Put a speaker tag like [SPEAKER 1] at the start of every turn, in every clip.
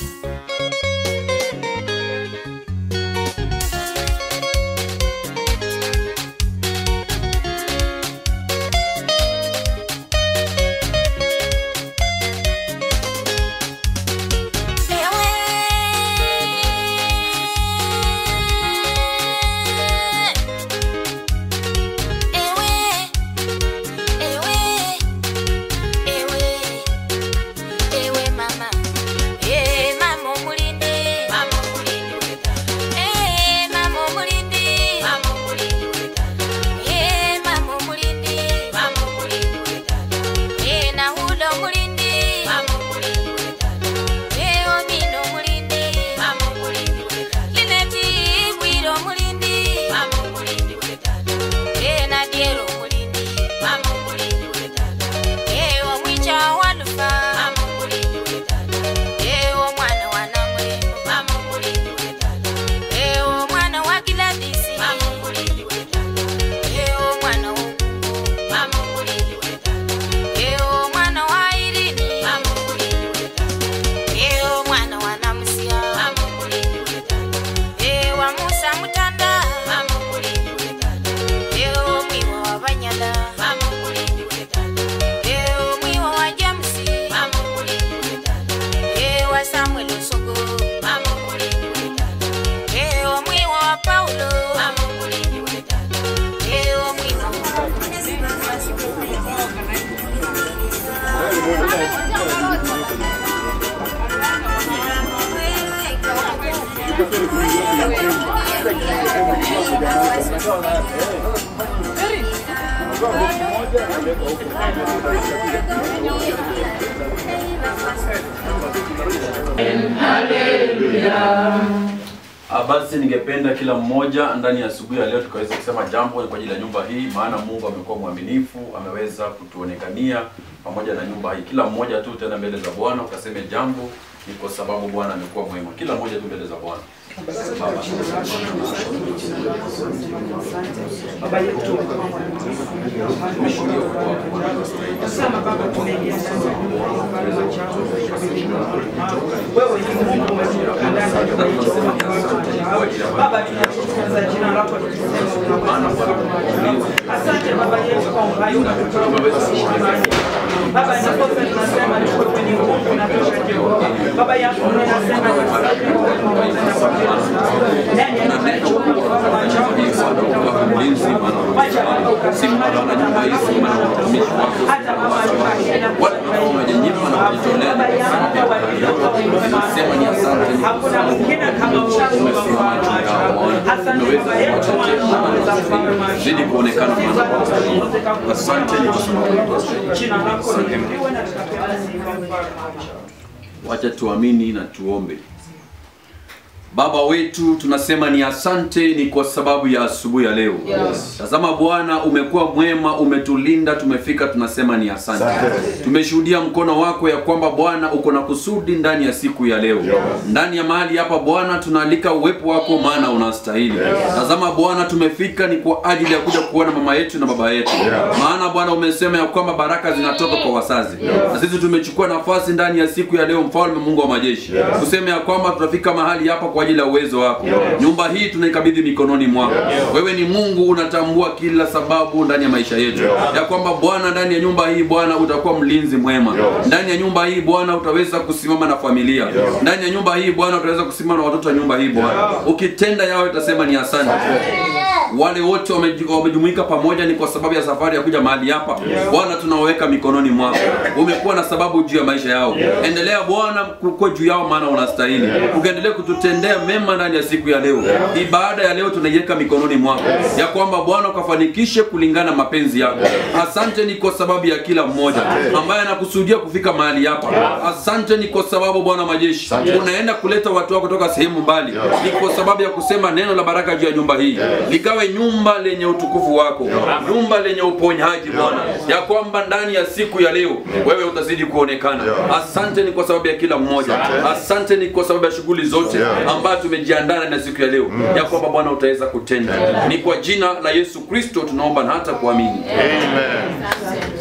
[SPEAKER 1] Ah, Basi ningependa kila mmoja ndani ya asubuhi ya leo tukaweza kusema jambo kwa ajili ya nyumba hii, maana Mungu amekuwa mwaminifu, ameweza kutuonekania pamoja na nyumba hii. Kila mmoja tu tena mbele za Bwana ukaseme jambo, ni kwa sababu Bwana amekuwa mwema. Kila mmoja tu mbele za Bwana. Baba,
[SPEAKER 2] Baba yetu
[SPEAKER 1] tumeshuhudia ukuu wako Bwana.
[SPEAKER 2] Sana Baba, tumeingia ndani ya nyumba hii, ufalme wa chako wewe ni Mungu umetoka ndani ya nyumba hii Jehova Mungu. Baba, tunatukuza jina lako tukisema unaweza. Asante Baba yetu kwa uhai unatutoa kuishi mahali. Baba, nakosa tunasema ni wewe ni Mungu unatosha Jehova. Baba yangu ninasema ni asante kwa wema wako na kwa kila ndani ya nyumba hii Jehova ufalme wa chako
[SPEAKER 1] Mlinzi, Bwana wa
[SPEAKER 2] Wacha Baba
[SPEAKER 1] Sifa
[SPEAKER 2] ukasimama
[SPEAKER 1] Bwana nyumba hii, sifa na watumishi wako.
[SPEAKER 2] hata mama alikuwa akienda
[SPEAKER 1] Wale ambao wamejinyima na kujitolea
[SPEAKER 2] Baba yangu kwa wajili wako wema.
[SPEAKER 1] Sema ni asante.
[SPEAKER 2] Hakuna mwingine kama uchangu wa mfalme wa ajabu. Asante Baba yetu wanaweza mfalme wa ajabu.
[SPEAKER 1] Zidi kuonekana Bwana
[SPEAKER 2] Sifa
[SPEAKER 1] kwa
[SPEAKER 2] zote
[SPEAKER 1] sababu.
[SPEAKER 2] zikakupa.
[SPEAKER 1] Asante ni kwa sababu ya
[SPEAKER 2] Jina lako liinuliwe na tukapeana sifa mfalme wa ajabu.
[SPEAKER 1] Wacha tuamini na tuombe. Baba wetu, tunasema ni asante, ni kwa sababu ya asubuhi ya leo.
[SPEAKER 3] Yes.
[SPEAKER 1] Tazama Bwana, umekuwa mwema, umetulinda, tumefika, tunasema ni asante. Tumeshuhudia mkono wako ya kwamba Bwana uko na kusudi ndani ya siku ya leo. Ndani ya mahali hapa Bwana, tunaalika uwepo wako, maana unastahili. Tazama Bwana, tumefika ni kwa ajili ya kuja kuona mama yetu na baba yetu, maana Bwana umesema ya kwamba baraka zinatoka kwa wazazi, na sisi tumechukua nafasi ndani ya siku ya leo, mfalme Mungu wa majeshi, kusema ya kwamba tutafika mahali hapa kwa ajili ya uwezo wako. Nyumba hii tunaikabidhi mikononi mwako. Wewe ni Mungu, unatambua kila sababu ndani ya maisha yetu, ya kwamba Bwana, ndani ya nyumba hii Bwana utakuwa mlinzi mwema. Ndani ya nyumba hii Bwana utaweza kusimama na familia. Ndani ya nyumba hii Bwana utaweza kusimama na watoto wa nyumba hii Bwana. Ukitenda yao utasema ni asante. Wale wote wameju- wamejumuika pamoja ni kwa sababu ya safari ya kuja mahali hapa. Bwana tunawaweka mikononi mwako. Umekuwa na sababu juu ya maisha yao. Endelea Bwana kukua juu yao maana unastahili. Ukaendelea kututendea mema ndani ya siku ya leo. Ibada ya leo tunaiweka mikononi mwako. Ya kwamba Bwana ukafanikishe kulingana na mapenzi yako. Asante ni kwa sababu ya kila mmoja ambaye anakusudia kufika mahali hapa. Asante ni kwa sababu Bwana majeshi unaenda kuleta watu wako kutoka sehemu mbali. Ni kwa sababu ya kusema neno la baraka juu ya nyumba hii. Likawe nyumba lenye utukufu wako, nyumba lenye uponyaji Bwana, ya kwamba ndani ya siku ya leo wewe utazidi kuonekana. Asante ni kwa sababu ya kila mmoja. Asante ni kwa sababu ya shughuli zote ambayo tumejiandaa ndani ya siku ya leo, ya kwamba Bwana utaweza kutenda. Ni kwa jina la Yesu Kristo tunaomba na hata kuamini.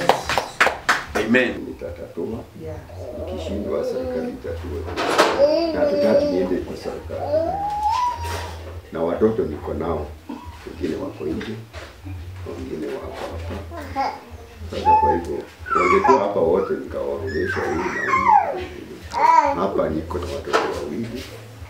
[SPEAKER 1] Amen.
[SPEAKER 4] Nitatatua, nikishindwa serikali itatue.
[SPEAKER 3] na hatutaki niende kwa serikali, na watoto niko nao, wengine wako nje, wengine wako hapa. Sasa kwa hivyo wangekuwa hapa wote, nikawaonyesha huyu na huyu. Hapa niko na watoto wawili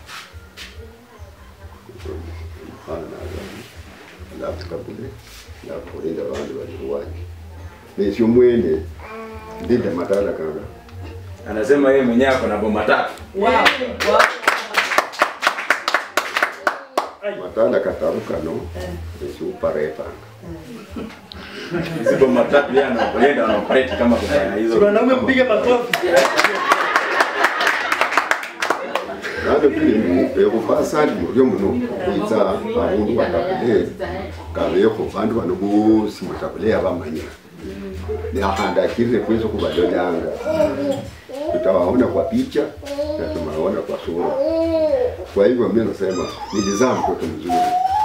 [SPEAKER 3] mfano na Azali, alafu kabule alafu kulinda bandu baliruwanje nesyo mwene ndinde matala kanga
[SPEAKER 4] Anasema yeye mwenyewe ako na boma tatu.
[SPEAKER 2] Wow. Wow.
[SPEAKER 3] matala kataru kano esiuparepanga
[SPEAKER 4] Hizi boma tatu yeye anaoperate anaoperate kama kufanya hizo.
[SPEAKER 5] Wanaume mpige makofi.
[SPEAKER 3] nalo pili ekufasandi mulyo muno kwiza abundu batabule kabeko bandu bano bosi mutabule abamanya neakhandakirire kwiza kubalolanga tutawaona kwa picha na tumaona kwa sura kwa hivyo mimi nasema nilizaa mtoto mzuri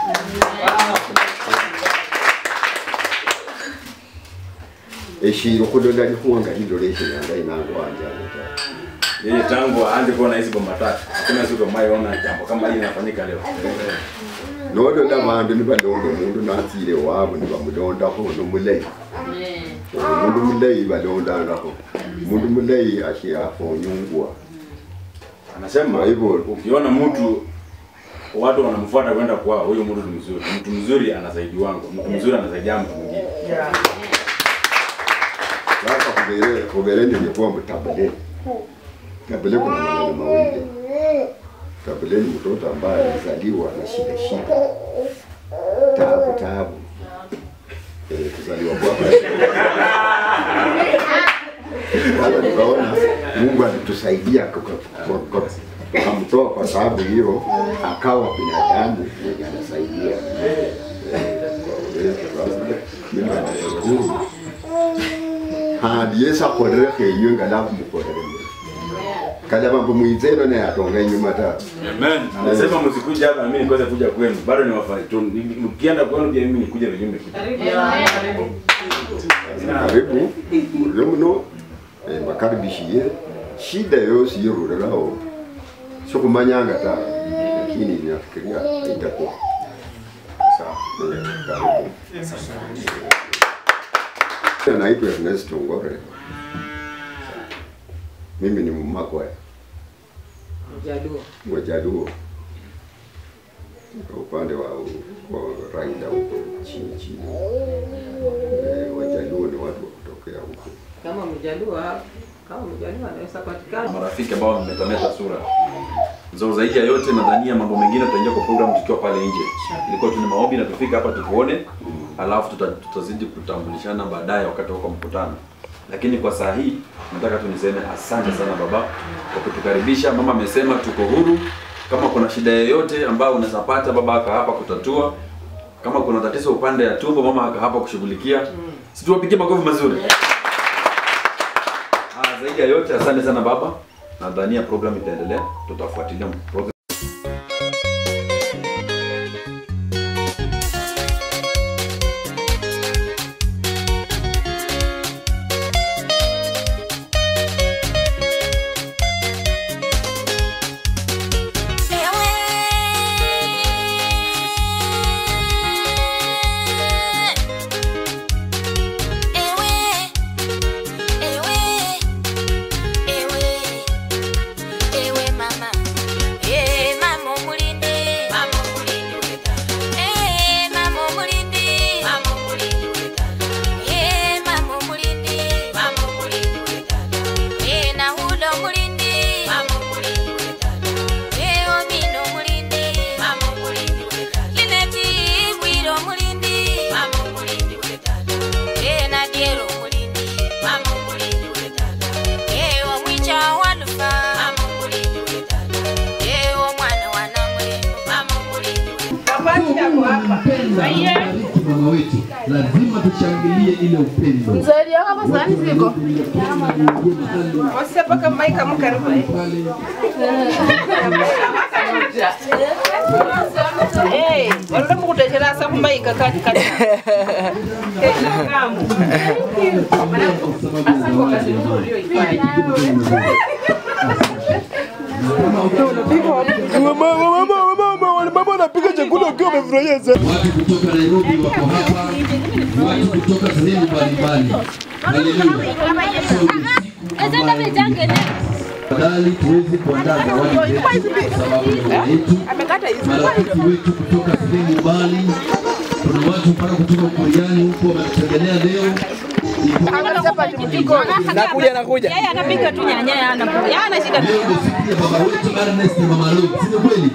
[SPEAKER 3] eshiro kulola likuwanga liloleshi yanga inango wanjani
[SPEAKER 4] Yeye tangu aanze kuona hizi boma tatu. Hakuna siku ambayo jambo kama hili linafanyika leo.
[SPEAKER 3] nolola bandu nibalonda omundu natsile wabo nibamulondakho nomulayi omundu mulayi balondangakho mundu mulayi ashiafonyungwa
[SPEAKER 4] Anasema
[SPEAKER 3] Kwa hivyo-
[SPEAKER 4] ukiona mtu watu wanamfuata kwenda kwao, huyo mtu ni mzuri. Mtu mzuri anasaidiwango, mtu mzuri anasaidia mtu mwingine.
[SPEAKER 2] Yeah.
[SPEAKER 3] sasa kubere kubere ndingekuwa mutabule tabule kuna maneno mawili tabule ni mtoto ambaye alizaliwa na shida shida tabu tabu eh, kuzaliwa kwake sasa tukaona Mungu alitusaidia kwa- kwa- kwa- akamtoa kwa sababu hiyo akawa binadamu mwenye anasaidia Eh, kwa uwezo sasa mimi nashukuru handi yesu akholelekho eyo nga lakhumukolele kala mambo mwizeno naye atonga inyuma ta
[SPEAKER 4] Amen. Anasema msikuja hapa mimi nikose kuja kwenu. Bado ni wafai. Mkienda kwenu pia mimi nikuja vile nimekuja.
[SPEAKER 2] Yeah. Karibu.
[SPEAKER 3] karibu mulio muno eh, bakaribishiye shida yosi yerulelawo sikhumanyanga ta lakini nafikiria itakuwa sawa eh, karibu naitwa Ernest Ngore mimi ni mmakwaya
[SPEAKER 2] Jaluo.
[SPEAKER 3] Wajaluo kwa upande wa wa Raila huko chini chini. Eh, Wajaluo ni watu wa kutokea huko.
[SPEAKER 2] Kama mjaluo hapa, kama mjaluo anaweza patikana.
[SPEAKER 1] marafiki ambao wamemetameta sura zo zaidi ya yote nadhania mambo mengine tutaingia kwa program tukiwa pale nje ilikuwa tuna maombi na tufika hapa tukuone alafu tuta, tutazidi kutambulishana baadaye wakati wako mkutano lakini kwa saa hii nataka tu niseme asante sana baba kwa kutukaribisha mama amesema tuko huru kama kuna shida yoyote ambayo unaweza pata baba aka hapa kutatua kama kuna tatizo upande ya tumbo mama aka hapa kushughulikia si tuwapigie makofi mazuri Ah, zaidi ya yote asante sana baba nadhania program itaendelea tutafuatilia program
[SPEAKER 6] mama wetu lazima tushangilie ile upendo
[SPEAKER 7] Mzee kama sahani ziko.
[SPEAKER 2] Wasiapa kama ika mkaribu. Eh, wala mukutechera asa kumbaika kati kati.
[SPEAKER 5] Mama anapika chakula ukiwa umefurahia sana.
[SPEAKER 6] Watu kutoka Nairobi wako hapa, watu kutoka sehemu mbalimbali. Haleluya. So ni siku ambayo Tafadhali tuweze kuandaa zawadi zetu kwa sababu ya Bwana yetu. Marafiki wetu kutoka sehemu mbali, kuna watu mpaka kutoka Ukoriani huko wametutembelea leo.
[SPEAKER 5] Nakuja nakuja.
[SPEAKER 7] Yeye anapiga tu nyanya, yeye anapiga. Yeye ana shida.
[SPEAKER 6] Leo ndio siku ya baba wetu Ernest na mama Lodi, si ndio kweli?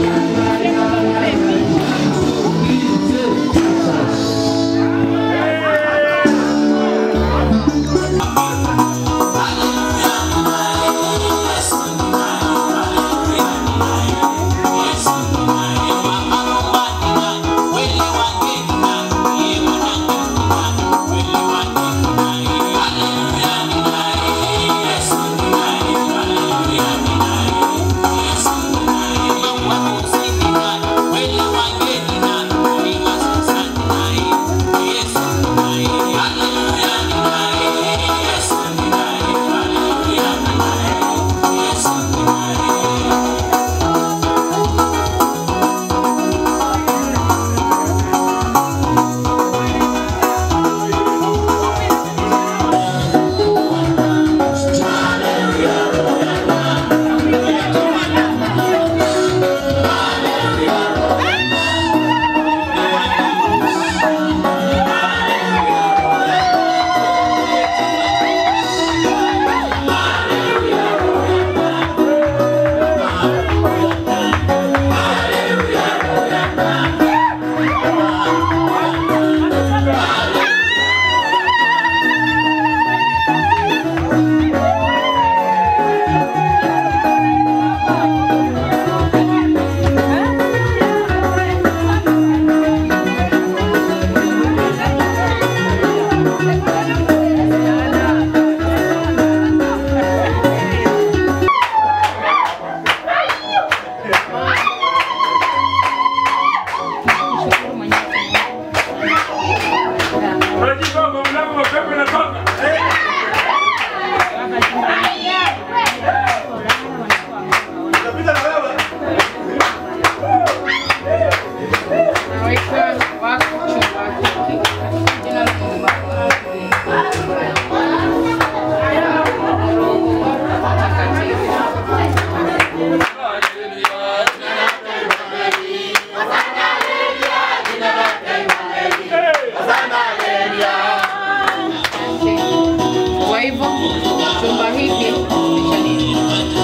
[SPEAKER 8] Kwa hivyo chumba hiki ni cha nini?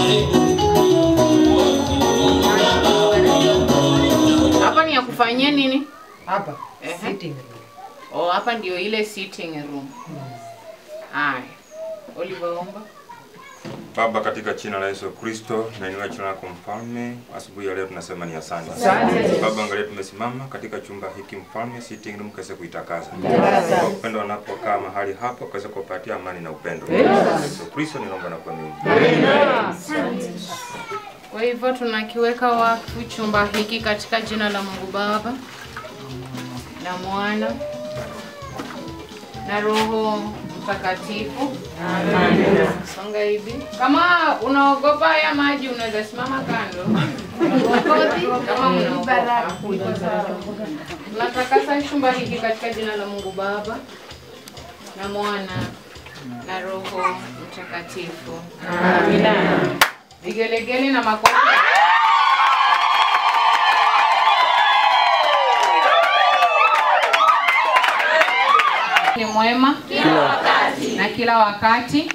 [SPEAKER 8] Hapa ni ya kufanyia nini?
[SPEAKER 2] Hapa
[SPEAKER 8] Ehe.
[SPEAKER 2] sitting room.
[SPEAKER 8] Oh, hapa ndio ile sitting room. Haya. Oliver omba.
[SPEAKER 9] Baba, katika jina la Yesu Kristo, nainua jina lako mfalme. Asubuhi ya leo tunasema ni asante. Baba, angalia tumesimama katika chumba hiki mfalme, sitting room, kaweze kuitakasa kwa upendo wanapokaa mahali hapo, kaweze kupatia amani na upendo. Yesu Kristo, ninaomba na kuamini.
[SPEAKER 8] Kwa hivyo tunakiweka wakfu chumba hiki katika jina la Mungu Baba na Mwana na Roho Mtakatifu. Amen. Songa hivi. Kama unaogopa haya maji unaweza simama kando. Kama unaogopa. Tunatakasa chumba hiki katika jina la Mungu Baba na Mwana na Roho Mtakatifu. Amina. Vigelegele na makofi. Ni mwema kila wakati na kila wakati.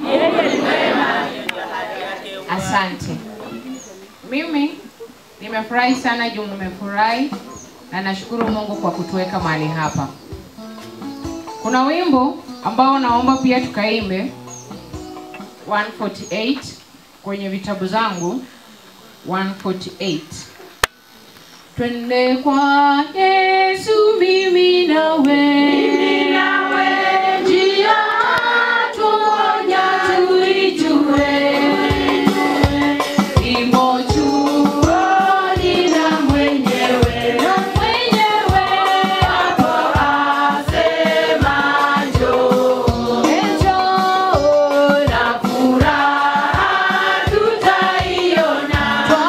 [SPEAKER 8] Asante. Mimi nimefurahi sana juu mmefurahi na nashukuru Mungu kwa kutuweka mahali hapa. Kuna wimbo ambao naomba pia tukaimbe 148 kwenye vitabu zangu 148. Twende kwa Yesu mimi nawe. Mimi nawe. Njia tuonya tuijue. Imo chuoni na mwenyewe. Na mwenyewe. Hapo asema njoo. Njoo na furaha tutaiona.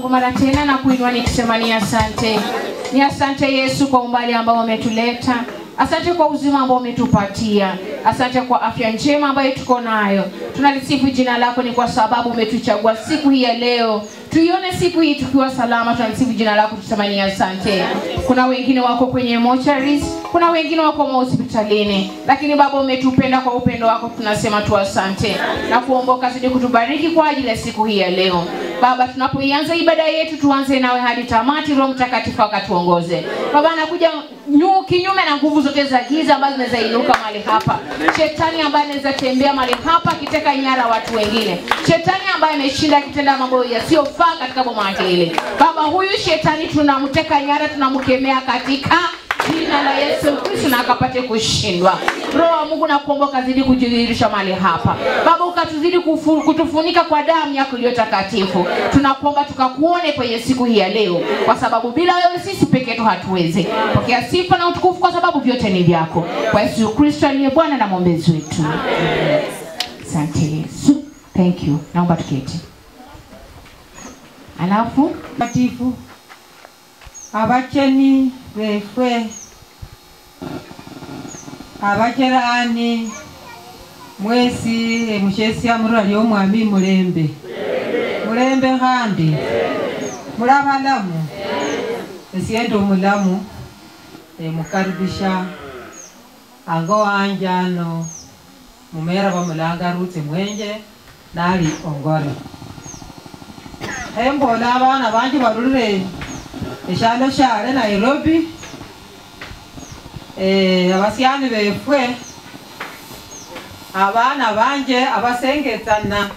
[SPEAKER 8] kwa mara tena na kuinua nikisema ni asante, ni asante Yesu kwa umbali ambao umetuleta. Asante kwa uzima ambao umetupatia. Asante kwa afya njema ambayo tuko nayo. Tunalisifu jina lako, ni kwa sababu umetuchagua siku hii ya leo tuione siku hii tukiwa salama. Tunalisifu jina lako, tusema ni asante. Kuna wengine wako kwenye mortuaries, kuna wengine wako mahospitalini, lakini Baba umetupenda kwa upendo wako, tunasema tu asante na kuomba ukazidi kutubariki kwa ajili ya siku hii ya leo. Baba, tunapoianza ibada yetu tuanze nawe hadi tamati. Roho Mtakatifu akatuongoze. Baba, anakuja nyu kinyume na nguvu zote za giza ambazo zinaweza inuka mahali hapa, shetani ambaye anaweza tembea mahali hapa akiteka nyara watu wengine, shetani ambaye ameshinda akitenda mambo yasiyofaa katika boma lake hili. Baba, huyu shetani tunamteka nyara, tunamkemea katika jina la Yesu Kristo na akapate kushindwa. Roho wa Mungu nakuomba ukazidi kujidhihirisha mahali hapa Baba, ukatuzidi kufu- kutufunika kwa damu yako iliyo takatifu. Tunakuomba tukakuone kwenye siku hii ya leo, kwa sababu bila wewe sisi peke yetu hatuwezi. Pokea sifa na utukufu, kwa sababu vyote ni vyako, kwa Yesu Kristo aliye Bwana na mwombezi wetu. Asante Yesu, thank you. Naomba tuketi. Alafu
[SPEAKER 10] matifu abacheni befwe abacherani mwesi emushesia murura lyomwami mulembe mulembe khandi muri abalamu esiende omulamu emukaribisha ango wanje ano mumera bamulanga rutsi mwenje nali ongore embola abana banje barurire eshalo shale nairobi eh, abasiani befwe abana banje abasengetsana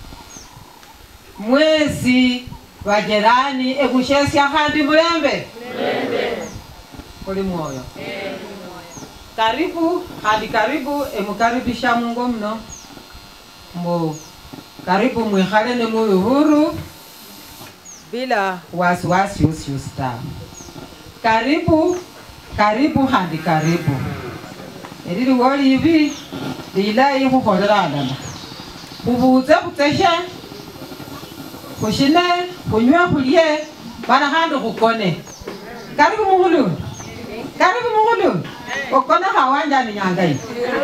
[SPEAKER 10] mwezi bajerani emushesya khandi mulembe kuli mwoyo karibu hadi karibu emukaribisha mungo mno mu karibu mwikhale ne muyi huru bila wasiwasi usiusi tawe karibu karibu handi karibu elili wolivi lilayi khukholela alala khubuze khuteshe khushine khunywe khulye bana khandi khukone karibu mukhulu karibu mukhulu okone khawanjani nyanga iyi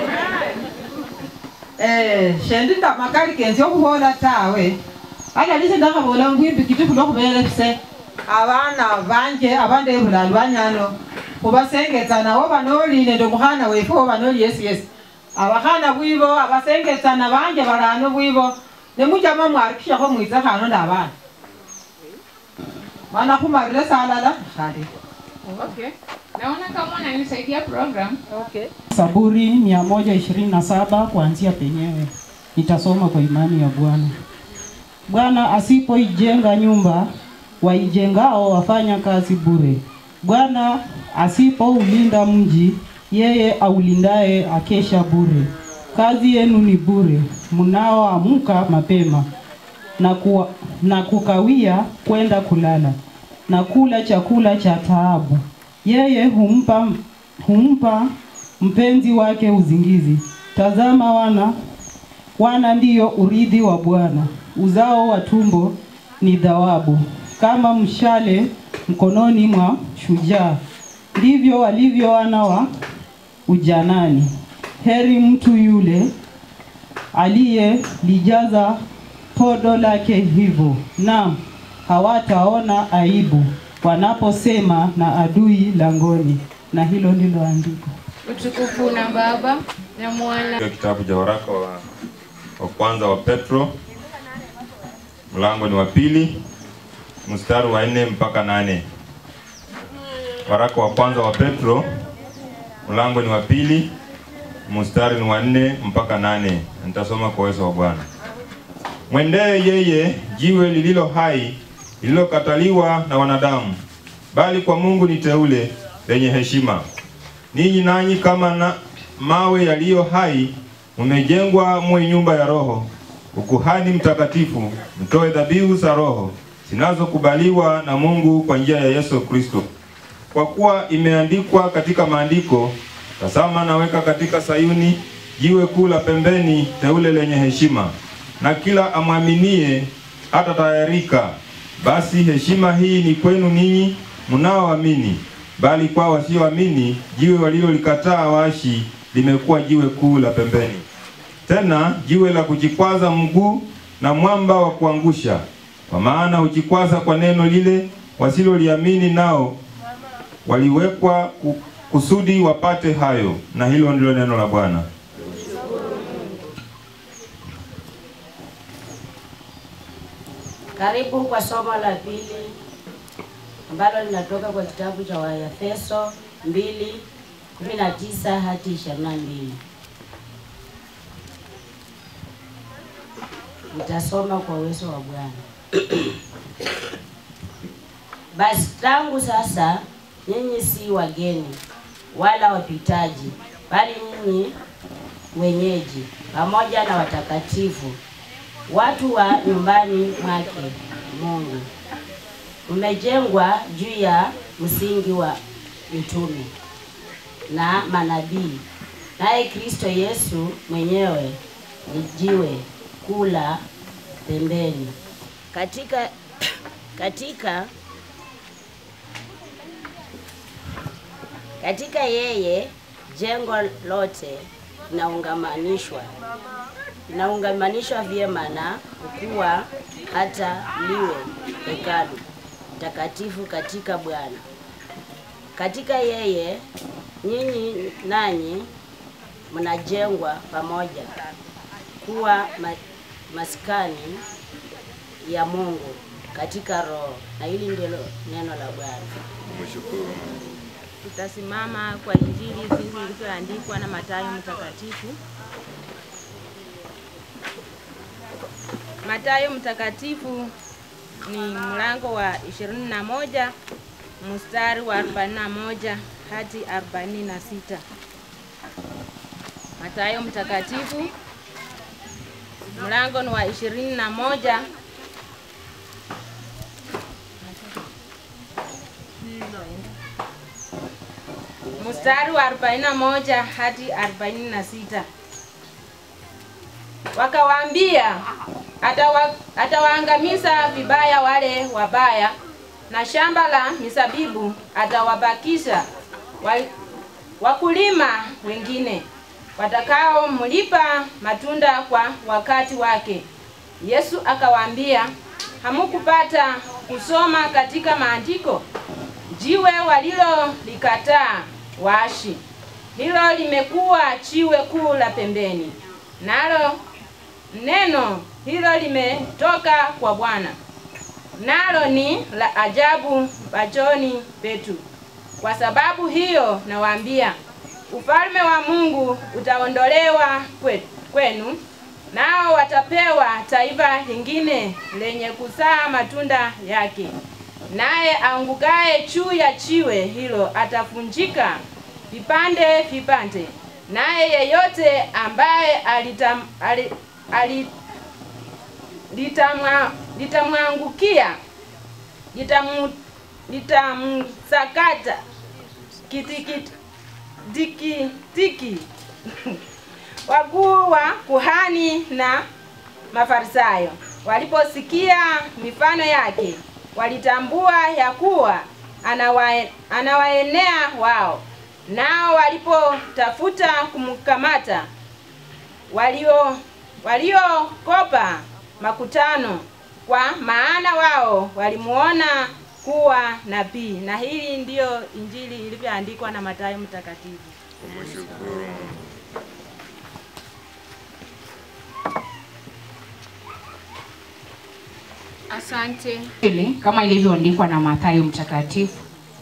[SPEAKER 10] eh shendi ndamakali kenzi okhubola tawe alalise ndakhabola ngwimbi kiti khulokhuberekise abana banje abande ebulali banyano khubasengetsana woba noli nende omukhana wefe woba noli yesi yesi abakhana bwibo abasengetsana banje barano bwibo nemujama mwarikishakho mwitse khano nabana mana khumarire salala khali
[SPEAKER 8] Okay. Naona kama unanisaidia program.
[SPEAKER 10] Okay.
[SPEAKER 11] Zaburi 127 kuanzia penyewe. Nitasoma kwa imani ya Bwana. Bwana asipoijenga nyumba, waijengao wafanya kazi bure. Bwana asipoulinda mji, yeye aulindaye akesha bure. Kazi yenu ni bure, mnaoamka mapema na, kuwa, na kukawia kwenda kulala na kula chakula cha taabu. Yeye humpa, humpa mpenzi wake uzingizi. Tazama wana wana ndiyo urithi wa Bwana, uzao wa tumbo ni dhawabu, kama mshale mkononi mwa shujaa, ndivyo walivyo wana wa ujanani. Heri mtu yule aliyelijaza podo lake hivyo, naam hawataona aibu wanaposema na adui langoni. Na hilo ndilo andiko.
[SPEAKER 8] Utukufu na Baba na Mwana
[SPEAKER 9] Katika kitabu cha waraka wa, wa kwanza wa Petro mlango ni wa pili mstari wa nne mpaka nane. Waraka wa kwanza wa Petro mlango ni wa pili mstari ni wa nne mpaka nane. Nitasoma kwa uwezo wa Bwana. Mwendee yeye jiwe lililo hai lililokataliwa na wanadamu, bali kwa Mungu ni teule lenye heshima. Ninyi nanyi kama na mawe yaliyo hai mumejengwa muwe nyumba ya Roho, ukuhani mtakatifu, mtoe dhabihu za Roho zinazokubaliwa na Mungu kwa njia ya Yesu Kristo. Kwa kuwa imeandikwa katika maandiko, tazama naweka katika Sayuni jiwe kuu la pembeni, teule lenye heshima, na kila amwaminie hata tayarika. Basi heshima hii ni kwenu ninyi mnaoamini, bali kwa wasioamini jiwe walilolikataa waashi limekuwa jiwe kuu la pembeni, tena jiwe la kujikwaza mguu na mwamba wa kuangusha. Kwa maana hujikwaza kwa neno lile wasiloliamini, nao waliwekwa ku- kusudi wapate hayo. Na hilo ndilo neno la Bwana.
[SPEAKER 12] Karibu kwa somo la pili ambalo linatoka kwa kitabu cha Waefeso 2:19 hadi 22. Nitasoma kwa uwezo wa Bwana. Basi tangu sasa nyinyi si wageni wala wapitaji, bali nyinyi wenyeji pamoja na watakatifu watu wa nyumbani mwake Mungu. Mmejengwa juu ya msingi wa mitume na manabii, naye Kristo Yesu mwenyewe ni jiwe kula pembeni. Katika katika katika yeye jengo lote linaungamanishwa linaungamanishwa vyema na kukua hata liwe hekalu takatifu katika Bwana. Katika yeye nyinyi nanyi mnajengwa pamoja kuwa ma, maskani ya Mungu katika Roho, na hili ndilo neno la Bwana.
[SPEAKER 7] Tutasimama kwa Injili jinsi ilivyoandikwa na Mathayo mtakatifu. Mathayo mtakatifu ni mlango wa 21 mstari wa 41 hadi 46. Mathayo mtakatifu mlango ni wa 21 mstari wa 41 hadi 46. Wakawaambia, atawa, atawaangamiza vibaya wale wabaya, na shamba la mizabibu atawabakisha wa, wakulima wengine watakaomlipa matunda kwa wakati wake. Yesu akawaambia, hamukupata kusoma katika maandiko? Jiwe walilolikataa waashi, hilo limekuwa jiwe kuu la pembeni, nalo neno hilo limetoka kwa Bwana, nalo ni la ajabu machoni petu. Kwa sababu hiyo nawaambia, ufalme wa Mungu utaondolewa kwe- kwenu, nao watapewa taifa lingine lenye kuzaa matunda yake. Naye angukaye juu ya jiwe hilo atavunjika vipande vipande, naye yeyote ambaye alitam, ali, ali, litamwa- litamwangukia litamu- litamsakata kitikiti tiki tiki. Wakuu wa kuhani na Mafarisayo waliposikia mifano yake, walitambua ya kuwa anawae, anawaenea wao. Nao walipotafuta kumkamata, walio waliokopa makutano, kwa maana wao walimuona kuwa nabii. Na hii ndiyo injili ilivyoandikwa na Mathayo mtakatifu.
[SPEAKER 8] Asante. Hili kama ilivyoandikwa na Mathayo mtakatifu,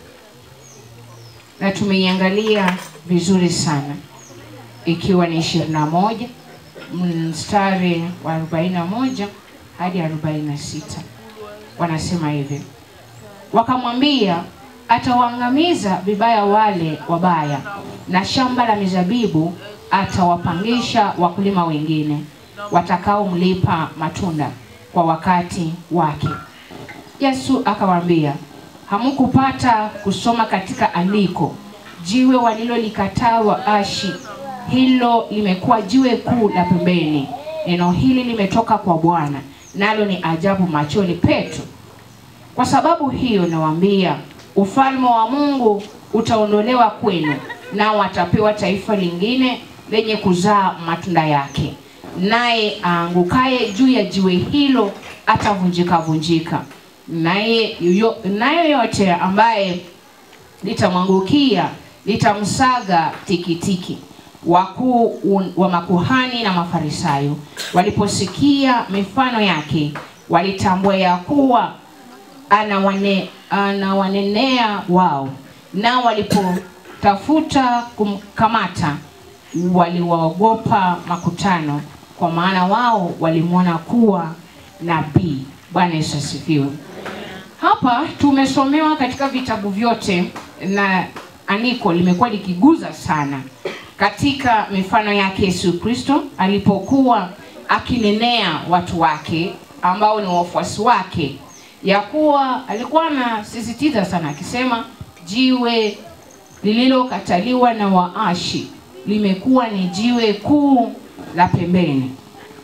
[SPEAKER 8] na tumeiangalia vizuri sana, ikiwa ni ishirini na moja mstari wa arobaini na moja hadi arobaini na sita wanasema hivi: wakamwambia atawaangamiza vibaya wale wabaya, na shamba la mizabibu atawapangisha wakulima wengine watakaomlipa matunda kwa wakati wake. Yesu akawaambia, hamukupata kusoma katika andiko, jiwe walilolikataa waashi, hilo limekuwa jiwe kuu la pembeni. Neno hili limetoka kwa Bwana, nalo ni ajabu machoni petu. Kwa sababu hiyo nawaambia, ufalme wa Mungu utaondolewa kwenu, nao watapewa taifa lingine lenye kuzaa matunda yake, naye aangukaye juu ya jiwe hilo atavunjika vunjika, naye yoyo- naye yote ambaye litamwangukia litamsaga tikitiki. Wakuu un- wa makuhani na Mafarisayo waliposikia mifano yake, walitambua ya kuwa anawane, anawanenea wao, nao walipotafuta kumkamata waliwaogopa makutano, kwa maana wao walimwona kuwa nabii. Bwana Yesu asifiwe. Hapa tumesomewa katika vitabu vyote na andiko limekuwa likiguza sana katika mifano yake Yesu Kristo alipokuwa akinenea watu wake ambao ni wafuasi wake, ya kuwa alikuwa anasisitiza sana akisema, jiwe lililokataliwa na waashi limekuwa ni jiwe kuu la pembeni.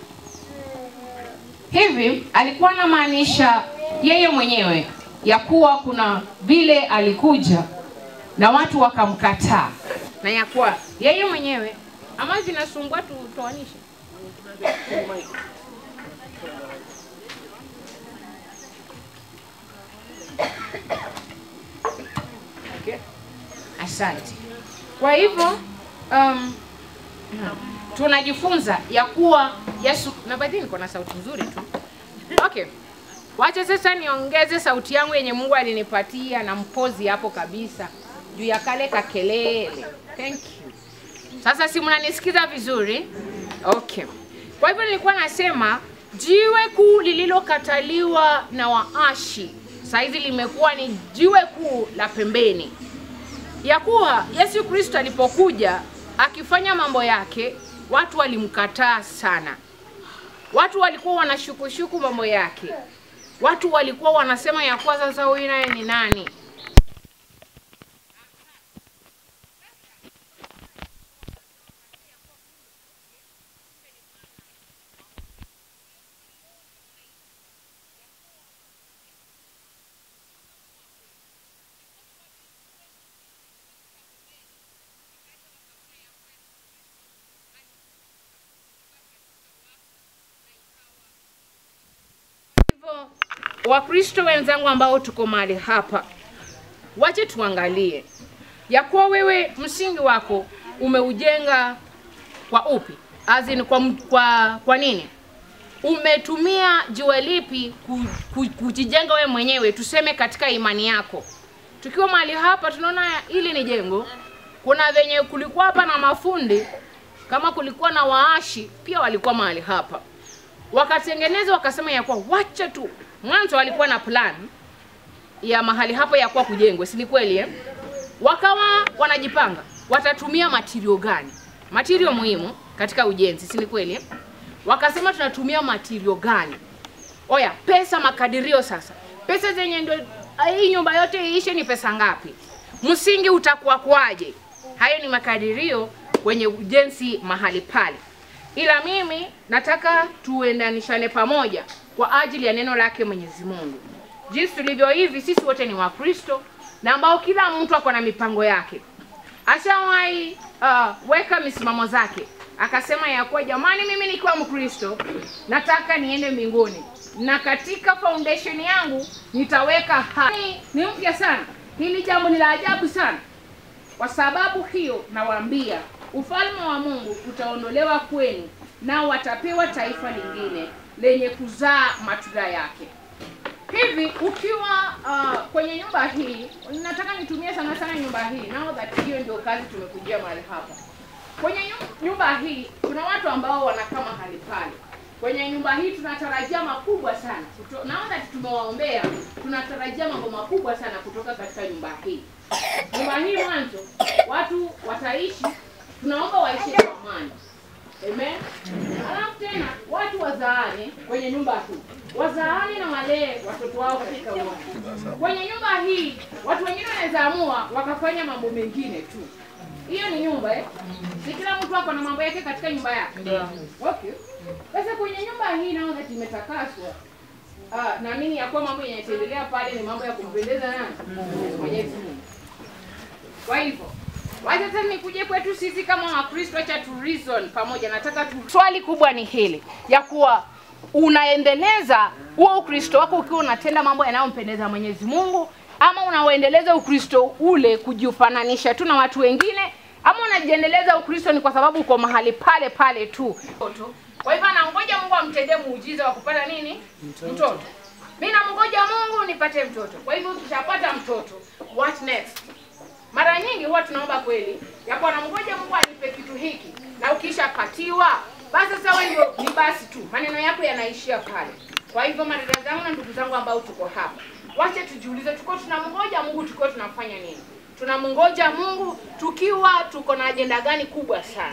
[SPEAKER 8] Hivi alikuwa anamaanisha yeye mwenyewe ya kuwa kuna vile alikuja na watu wakamkataa, na ya kuwa yeye mwenyewe ama zinasumbua tutoanishe Okay. Asante. Kwa hivyo um, tunajifunza ya kuwa Yesu na baadhi niko na sauti nzuri tu. Okay. Wacha sasa niongeze sauti yangu yenye Mungu alinipatia na mpozi hapo kabisa juu ya kale kakelele. Thank you. Sasa si mnanisikiza vizuri? Okay. Kwa hivyo nilikuwa nasema jiwe kuu lililokataliwa na waashi saizi limekuwa ni jiwe kuu la pembeni, ya kuwa Yesu Kristo alipokuja akifanya mambo yake, watu walimkataa sana. Watu walikuwa wanashukushuku mambo yake, watu walikuwa wanasema ya kuwa sasa huyu naye ni nani? hivyo Wakristo wenzangu ambao tuko mahali hapa, wache tuangalie ya kuwa wewe msingi wako umeujenga kwa upi, as in kwa, m- kwa, kwa nini umetumia jiwe lipi ku- ku- kujijenga wewe mwenyewe, tuseme katika imani yako. Tukiwa mahali hapa tunaona hili ni jengo, kuna venye kulikuwa hapa na mafundi, kama kulikuwa na waashi pia walikuwa mahali hapa wakatengeneza wakasema ya kuwa wacha tu mwanzo walikuwa na plan ya mahali hapo ya kuwa kujengwe si ni kweli eh? wakawa wanajipanga watatumia material gani material muhimu katika ujenzi si ni kweli eh? wakasema tunatumia material gani oya pesa makadirio sasa pesa zenye ndio hii nyumba yote iishe ni pesa ngapi msingi utakuwa kwaje hayo ni makadirio kwenye ujenzi mahali pale ila mimi nataka tuendanishane pamoja kwa ajili ya neno lake Mwenyezi Mungu. Jinsi tulivyo hivi, sisi wote ni Wakristo na ambao kila mtu ako na mipango yake. Ashawahi uh, weka misimamo zake, akasema ya kuwa jamani, mimi nikiwa Mkristo nataka niende mbinguni na katika foundation yangu nitaweka haya. Ni mpya sana, hili jambo ni la ajabu sana. Kwa sababu hiyo nawaambia, ufalme wa Mungu utaondolewa kwenu, nao watapewa taifa lingine lenye kuzaa matunda yake. Hivi ukiwa uh, kwenye nyumba hii, nataka nitumie sana sana nyumba hii, now that hiyo ndio kazi tumekujia mahali hapa. Kwenye nyu- nyumba hii kuna watu ambao wanakaa mahali pale. Kwenye nyumba hii tunatarajia makubwa sana. Kuto, now that tumewaombea, tunatarajia mambo makubwa sana kutoka katika nyumba hii. Nyumba hii mwanzo watu wataishi, tunaomba waishi kwa amani. Amen. Alafu tena watu wazaane kwenye nyumba hii, wazaane na walee watoto wao katika umoja. Kwenye nyumba hii watu wengine wanaweza amua wakafanya mambo mengine tu. Hiyo ni nyumba eh? Si kila mtu ako na mambo yake katika nyumba yake. Okay. Sasa kwenye nyumba hii naona that imetakaswa. ah, naamini ya kuwa mambo yanayoendelea pale ni mambo ya kumpendeza nani? Mwenyezi Mungu. Kwa hivyo wacha sasa nikuje kwetu sisi kama Wakristo, acha tu reason pamoja. Nataka tu swali kubwa ni hili ya kuwa unaendeleza huo Ukristo wako ukiwa unatenda mambo yanayompendeza Mwenyezi Mungu, ama unaoendeleza Ukristo ule kujifananisha tu na watu wengine, ama unajiendeleza Ukristo ni kwa sababu uko mahali pale pale tu. Kwa hivyo anangoja Mungu amtendee muujiza wa kupata nini? Mtoto. Mimi namngoja Mungu nipate mtoto. Kwa hivyo ukishapata mtoto, what next? Mara nyingi huwa tunaomba kweli ya kuwa namngoja Mungu anipe kitu hiki, na ukishapatiwa basi sasa wewe ndio ni basi tu, maneno yako yanaishia pale. Kwa hivyo madada zangu na ndugu zangu ambao tuko hapa, wacha tujiulize, tuko tunamngoja Mungu tukiwa tunafanya nini? Tunamngoja Mungu tukiwa tuko na ajenda gani kubwa sana?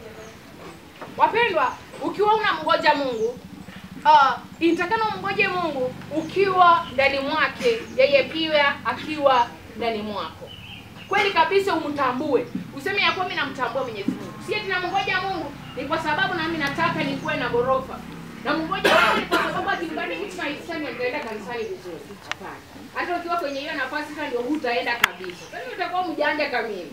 [SPEAKER 8] Wapendwa, ukiwa unamngoja Mungu uh, inatakana umngoje Mungu ukiwa ndani mwake, yeye pia akiwa ndani mwako. Kweli kabisa umtambue, useme ya kuwa mimi namtambua Mwenyezi Mungu. Si eti namngoja Mungu ni kwa sababu nami nataka nikuwe na ghorofa. Namngoja Mungu ni kwa sababu akinibariki tunaisema nitaenda kanisani vizuri. Hapana. Hata ukiwa kwenye hiyo nafasi sasa ndio hutaenda kabisa. Kwa utakuwa mjanja kamili.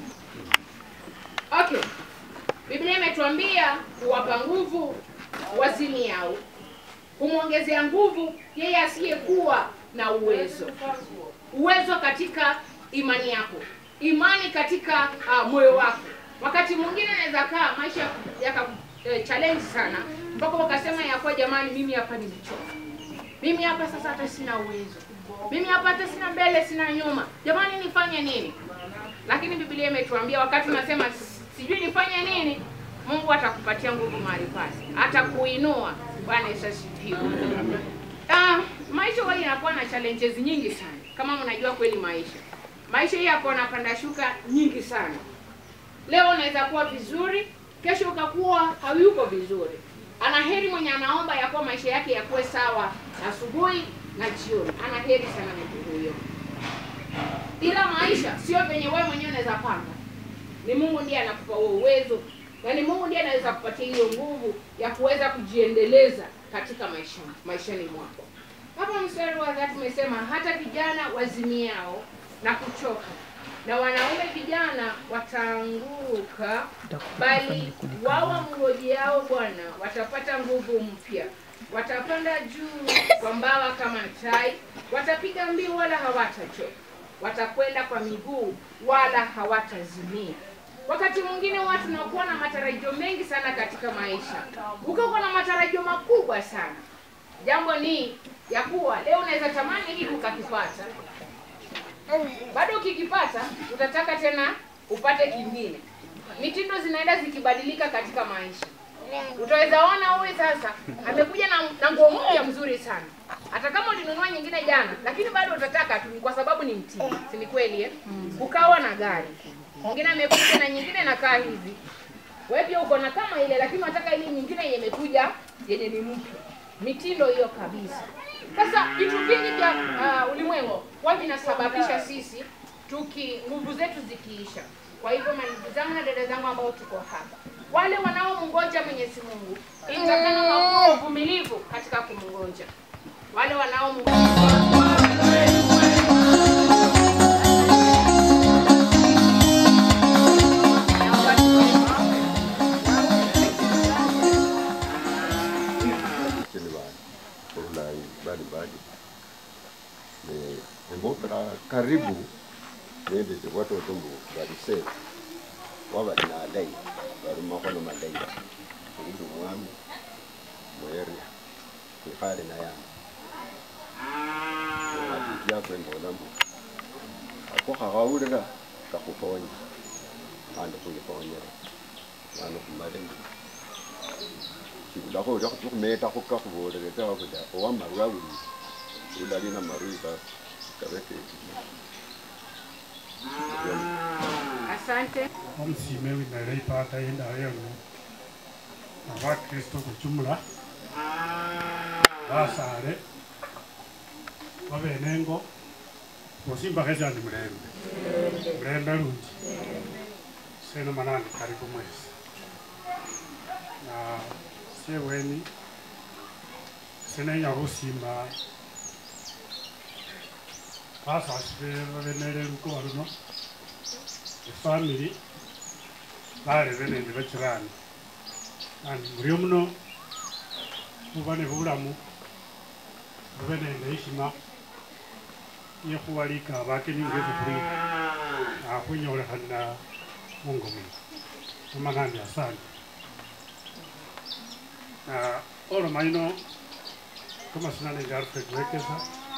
[SPEAKER 8] Okay. Biblia imetuambia kuwapa nguvu wazimiao, kumwongezea nguvu yeye asiyekuwa na uwezo. Uwezo katika imani yako, imani katika uh, moyo wako. Wakati mwingine anaweza kaa maisha yaka eh, challenge sana mpaka wakasema ya kuwa jamani, mimi hapa nimechoka, mimi hapa sasa hata sina uwezo, mimi hapa hata sina mbele sina nyuma, jamani, nifanye nini? Lakini Biblia imetuambia wakati unasema sijui nifanye nini, Mungu atakupatia nguvu mahali pale, atakuinua. Bwana Yesu asifiwe. Ah, maisha huwa inakuwa na challenges nyingi sana, kama mnajua kweli maisha maisha hii yako na panda shuka nyingi sana. Leo unaweza kuwa vizuri, kesho ukakuwa hayuko vizuri. Ana heri mwenye anaomba ya kuwa maisha yake yakuwe sawa asubuhi na jioni. Ana heri sana mtu huyo. Ila maisha sio venye wewe mwenyewe unaweza panga. Ni Mungu ndiye anakupa huo uwezo, na ni Mungu ndiye anaweza kupatia hiyo nguvu ya kuweza kujiendeleza katika maisha maishani mwako. Hapa mstari wa tatu umesema hata vijana wazimiao na kuchoka na wanaume vijana wataanguka, bali wao wamngojeao Bwana watapata nguvu mpya, watapanda juu kwa mbawa kama tai, watapiga mbiu wala hawatachoka, watakwenda kwa miguu wala hawatazimia. Wakati mwingine watu tunakuwa na matarajio mengi sana katika maisha, ukakuwa na matarajio makubwa sana. Jambo ni ya kuwa leo unaweza tamani hiki ukakipata, bado ukikipata utataka tena upate kingine. Mitindo zinaenda zikibadilika katika maisha. Utaweza ona huyu sasa amekuja na, na nguo mpya mzuri sana, hata kama ulinunua nyingine jana, lakini bado utataka tu, kwa sababu ni mtindo, si ni kweli eh? Ukawa na gari mwingine amekuja na nyingine nakaa hivi, wewe pia uko na kama ile, lakini unataka ile nyingine yenye imekuja yenye ni mpya, mitindo hiyo kabisa. Sasa vitu vingi vya uh, ulimwengu huwa vinasababisha sisi tuki nguvu zetu zikiisha. Kwa hivyo mandugu zangu na dada zangu ambao tuko hapa, wale wanaomngoja Mwenyezi Mungu, inatakana wakuwe uvumilivu katika kumngoja. Wale
[SPEAKER 3] mbalimbali embokera karibu nendete watoto mbu balise wabali nalai bali makono malai indi mwami mweria ikhale nayama atitiakwembola mbu ako khakhawulira kakhuponya khandi khwiponyera mwana khumale mbu shibulakho ulya khumetakho kakhubolele tawe bula owamarwa uli ulali na marui ka kabeke
[SPEAKER 8] Asante.
[SPEAKER 13] omusime winale ipata yendawo yano abakristo kujumla basale babenengo bosimbakhesyandi mulembe mulembe lundi seno manani karibu mwezi na syeweni sinenya khusimba hasa asibenele lukuwa luno efamily balebe nende bachirani andi buli omuno buba ne bulamu bube nende heshima yekhuwalika abakeni ngesi khuli akhwinyolekhanila mungo muno amanandi asante na oloma ino kamasina nende alfred wekesa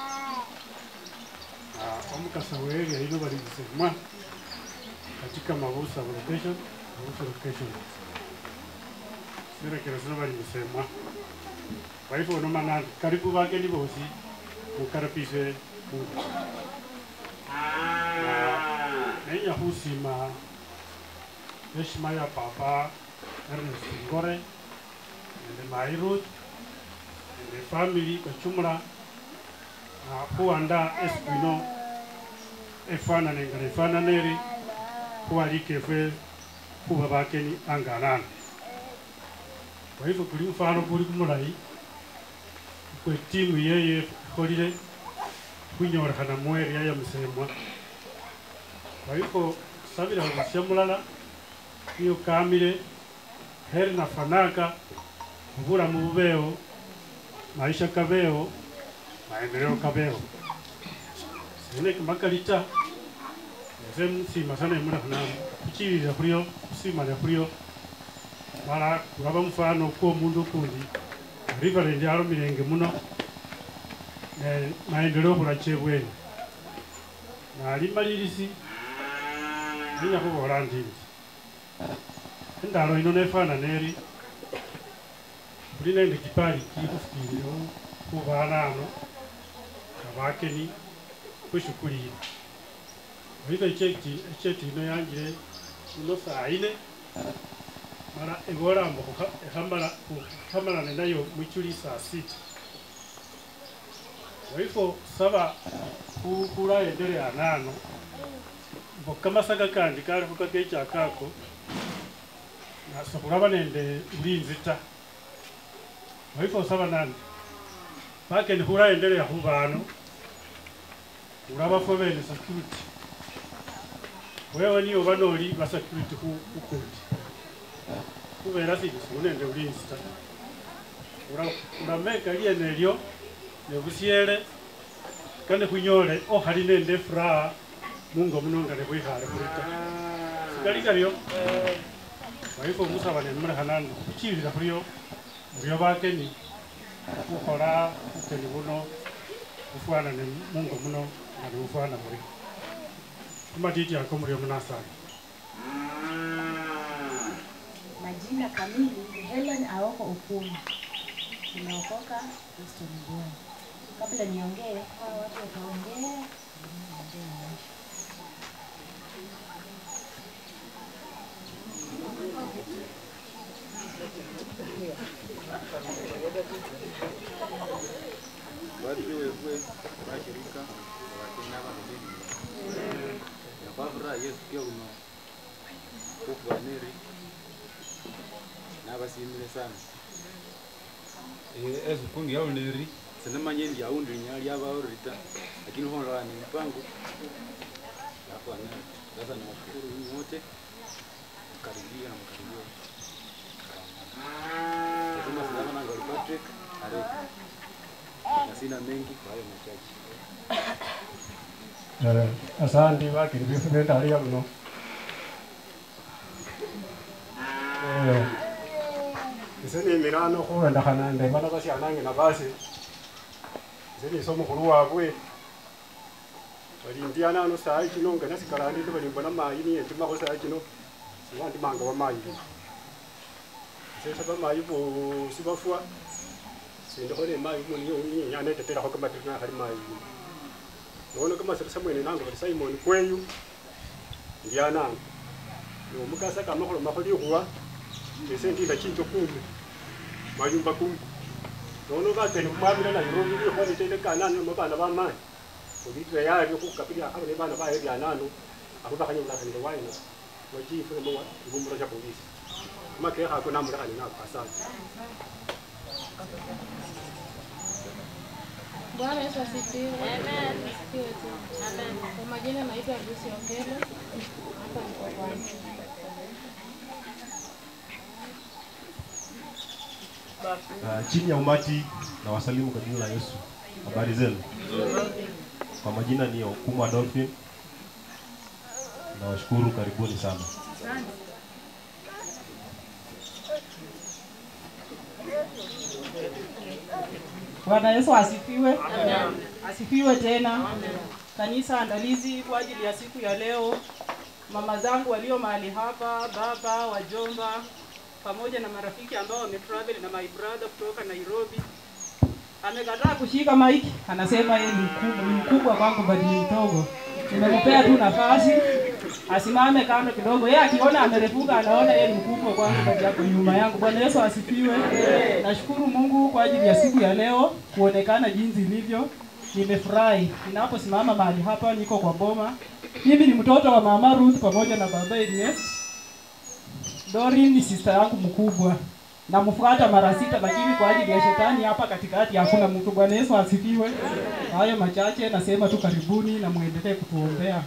[SPEAKER 13] Ah, omukasa weria ino baligisemwa katika mabusa location mabusa location sirekera sino baligisemwa waifu ono manandi karibu bageni bosi mukarapise mungu nenya khusima heshima ya papa Ernest Ngore nende Mai Ruth nende family kwa jumla na khuwanda esiku ino efanane nga nefanana eri khuwalika efwe khuba bakeni anganana kwa hivyo kuli mfano kuli kumulayi kwe timu yeye ikholile khwinyolekhana mu area ya musemwa kwa hivyo sabila busia mulala niyo kamile heri nafanaka obulamu bubewo maisha kabewo maendeleo kabewo sene kimakali ta ese musima sana emulakhana khuchilile khulyo khusimale khulyo mala kulaba mufano kwomundu ukundi riverend alomilenge muno ne maendeleo khulacha ebweni nali malilisi ninya khubola ndindi endalo ino nefanana eri khuli nende kipali kikhufukilewo khubana ano abakeni khushukulile oiva echeti ino yanjile ino saa ine mala ebola mbo khamalane nayo mwichuli saa sita waifo saba khulaendelea nano mbo kamasaka kandi kalikho kakechakako nasokhulaba nende ulinzi ta waifo saba nandi bakeni khulaendelea khubano ulaba fwe bene security wewe niyo banoli ba security khu ukundi khubera sili silu nende ulinzi ta Ula- ulameka liene elyo nebusyele kane khwinyole okhali nende furaha mungo muno nga nebwikhale khuli ta sikali kalyo waifo musaba nemulekhanani khuchilila khulyo mulyo bakeni khukhola bukeni buno bufwanane mungo muno nga nebufwana muri kumatiti ako mulyo munasani
[SPEAKER 14] Majina kamili ni Helen Aoko Okuni. Nimeokoka Kristo ni Bwana. Kabla niongee, hawa watu wataongea. niongee maisha.
[SPEAKER 15] Watu wewe bashirika wakina bamubili yakwavura yesu kyo kuno kukwaniri nabasimile sana ezikundi yauneri sinamanye ndi aundi linyala lyabaorita lakini hondola ni mpango yakwana sasa nawashukuru nyinyi wote mkaribia na mkaribia nasema sijamananga Patrick Areka na sina mengi kwa hayo machache.
[SPEAKER 13] Eh, asante bakiri bifune ndali luno Eh, ise nimirano khuwendekhana nde bana basyanange na basi ise nise omukhulu wabwe balindiana ano sayi kino nga nasikalandi balimbona mayi niyendimakho sayi kino siwandimanga bamayi bino sesa bamayi bosi bafwa sindikho ne mayi niyenyana etetelakho kamatiri nakhali mayi bino nono kamasirisa mwene nange bali simon kweyu ndyananga nomukasa kamakhulomakho likhuwa ese ndinda chinjo kumi mayumba kumi nono bakeni khumwabila nairobi likhuwa litende kanano nomo bana bamani olitire yalyo khukapilya akhabone bana baye byanano akho bakhanyolakhanile wayino wachifu nomo ibumbulo sha polisi amakekhako namulekhani nako asante
[SPEAKER 16] Bwana Yesu asifiwe. Amen. Asifiwe tu. Amen. Kwa majina naitwa Lucy Okelo. Hapa niko kwanza.
[SPEAKER 17] Uh, chini ya umati na wasalimu kwa jina la Yesu. Habari zenu? Kwa majina ni Okumu Adolphin. Nawashukuru, karibuni sana.
[SPEAKER 11] Bwana Yesu asifiwe. Asifiwe tena. Kanisa andalizi kwa ajili ya siku ya leo, mama zangu walio mahali hapa, baba, wajomba, pamoja na marafiki ambao wametravel na my brother kutoka Nairobi. Amekataa kushika mic, anasema yeye ni mkubwa, ni mkubwa kwangu bali ni mdogo. Nimempea tu nafasi asimame kando kidogo. Yeye akiona amerefuka, anaona yeye ni mkubwa kwangu bali yako nyuma yangu. Bwana Yesu asifiwe. Nashukuru Mungu kwa ajili ya siku ya leo kuonekana jinsi ilivyo. Nimefurahi ninaposimama mahali hapa, niko kwa boma. Mimi ni mtoto wa mama Ruth pamoja na baba Ernest. Dorin ni sister yangu mkubwa. Namfuata mara sita, lakini kwa ajili ya shetani hapa katikati hakuna mtu. Bwana Yesu asifiwe. Hayo machache nasema tu karibuni na muendelee kutuombea.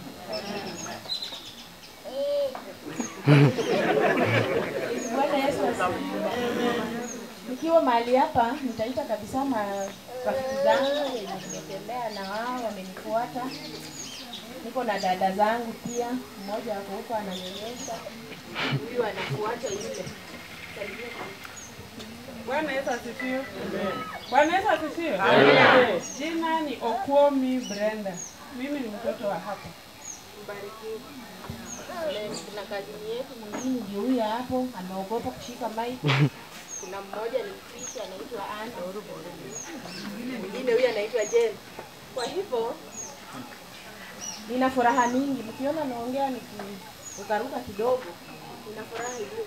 [SPEAKER 14] Bwana Yesu asifiwe. Nikiwa mahali hapa nitaita kabisa marafiki zangu wenye nimetembea na wao wamenifuata. Niko na dada zangu pia, mmoja ako huko ananyonyesha, huyu anafuata yule. Salimia.
[SPEAKER 11] Bwana Yesu asifiwe. Bwana Yesu asifiwe.
[SPEAKER 14] Amen.
[SPEAKER 11] Jina ni Okuomi Brenda. Mimi ni mtoto wa hapa.
[SPEAKER 14] Mbarikiwe. Kuna kazini yetu mwingine ndio huyu hapo ameogopa kushika mic. Kuna mmoja ni mpishi anaitwa Anne. Mwingine huyu anaitwa Jen. Kwa hivyo nina furaha mingi mkiona naongea nikirukaruka kidogo. Nina furaha iliyo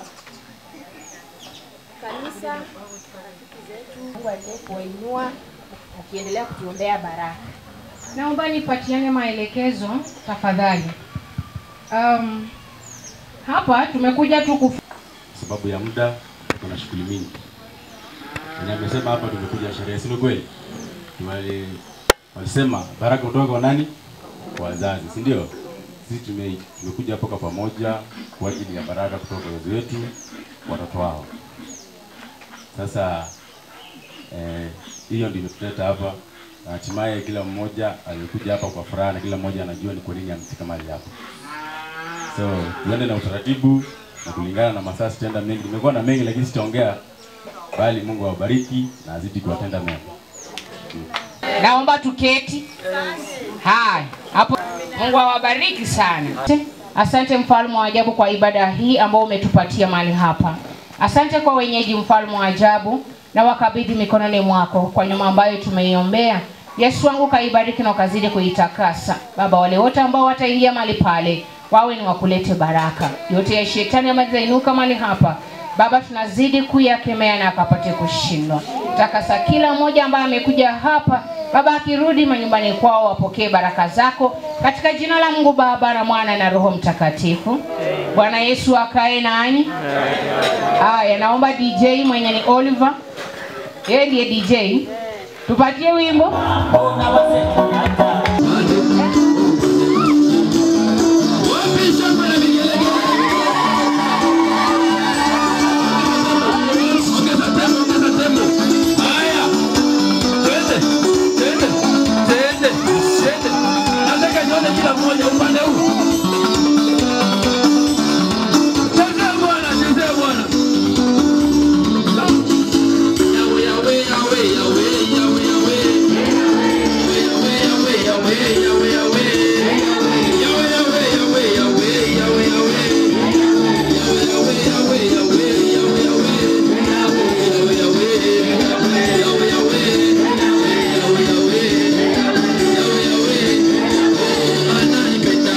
[SPEAKER 14] kanisa, marafiki zetu, Mungu aendelee kuwainua ukiendelea kutuombea baraka.
[SPEAKER 8] Naomba nipatiane maelekezo tafadhali. Um, hapa tumekuja tu kuf...
[SPEAKER 15] sababu ya muda kuna shughuli mingi. Wenye amesema hapa tumekuja sherehe, si ni kweli? Wali walisema baraka kutoka kwa nani? Kwa wazazi, si ndio? Sisi tume, tumekuja hapa kwa pamoja kwa ajili ya baraka kutoka kwa wazazi wetu, watoto wao. Sasa eh, hiyo ndio imetuleta hapa na hatimaye kila mmoja alikuja hapa kwa furaha na kila mmoja anajua ni kwa nini amefika mahali hapa. So tuende na utaratibu na kulingana na masaa sitaenda mengi. Nimekuwa na mengi lakini sitaongea, bali Mungu awabariki na azidi kuwatenda mema.
[SPEAKER 8] Naomba tuketi. Haya, hapo Mungu awabariki sana. Asante mfalme wa ajabu kwa ibada hii ambao umetupatia mahali hapa. Asante kwa wenyeji, mfalme wa ajabu, na wakabidhi mikononi mwako kwa nyuma ambayo tumeiombea. Yesu wangu kaibariki na ukazidi kuitakasa. Baba, wale wote ambao wataingia mahali pale wawe ni wakulete baraka. Yote ya shetani ambayo itainuka mahali hapa Baba, tunazidi kuyakemea na akapate kushindwa. Takasa kila mmoja ambaye amekuja hapa Baba, akirudi manyumbani kwao wapokee baraka zako katika jina la Mungu Baba na Mwana na Roho Mtakatifu. Bwana Yesu akae nanyi. Haya, naomba DJ mwenye ni Oliver, yeye ndiye DJ, tupatie wimbo.
[SPEAKER 6] Nataka nione kila mmoja upande huu. Chezea Bwana, chezea Bwana. Yawe, yawe, yawe, yawe, yawe, yawe. Yawe, yawe, yawe, yawe, yawe. Yawe, yawe, yawe, yawe, yawe, yawe. Yawe, yawe, yawe, yawe, yawe, yawe. Yawe, yawe, yawe, yawe, yawe. Yawe, yawe. Yawe, yawe.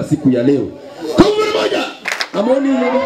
[SPEAKER 6] siku ya leo. Kwa mara moja, hamuoni hii nyumba?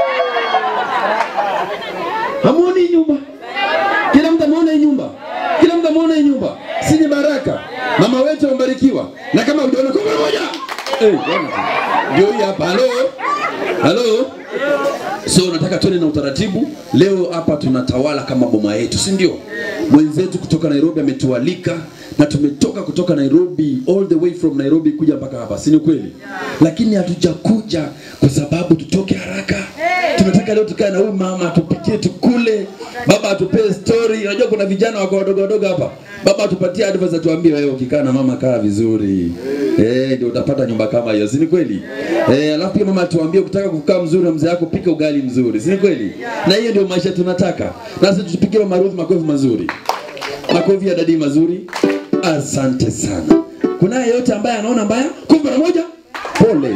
[SPEAKER 6] Hamuoni hii nyumba? Kila mtu ameona hii nyumba, kila mtu ameona hii nyumba, si ni baraka? Mama wetu amebarikiwa, na kama hujaona kwa mara moja, eh, bwana, ndio hii hapa. Halo, halo. So nataka tuende na utaratibu leo. Hapa tunatawala kama boma yetu, si ndio? Mwenzetu kutoka Nairobi ametualika na tumetoka kutoka Nairobi all the way from Nairobi kuja mpaka hapa, si ni kweli? Lakini hatujakuja kwa sababu tutoke haraka. Tunataka leo tukae na huyu mama tupikie, tukule, baba atupee story. Unajua kuna vijana wako wadogo wadogo hapa, baba atupatie advice, atuambie wewe, ukikaa na mama kaa vizuri, eh, ndio utapata nyumba kama hiyo, si ni kweli? Eh, alafu pia mama atuambie ukitaka kukaa mzuri na mzee wako, pika ugali mzuri, si ni kweli? Na hiyo ndio maisha tunataka, na sisi tupikie mama Ruth makofi mazuri, makofi ya dadi mazuri. Asante sana. Kuna yeyote ambaye anaona mbaya? Kwa mara moja, pole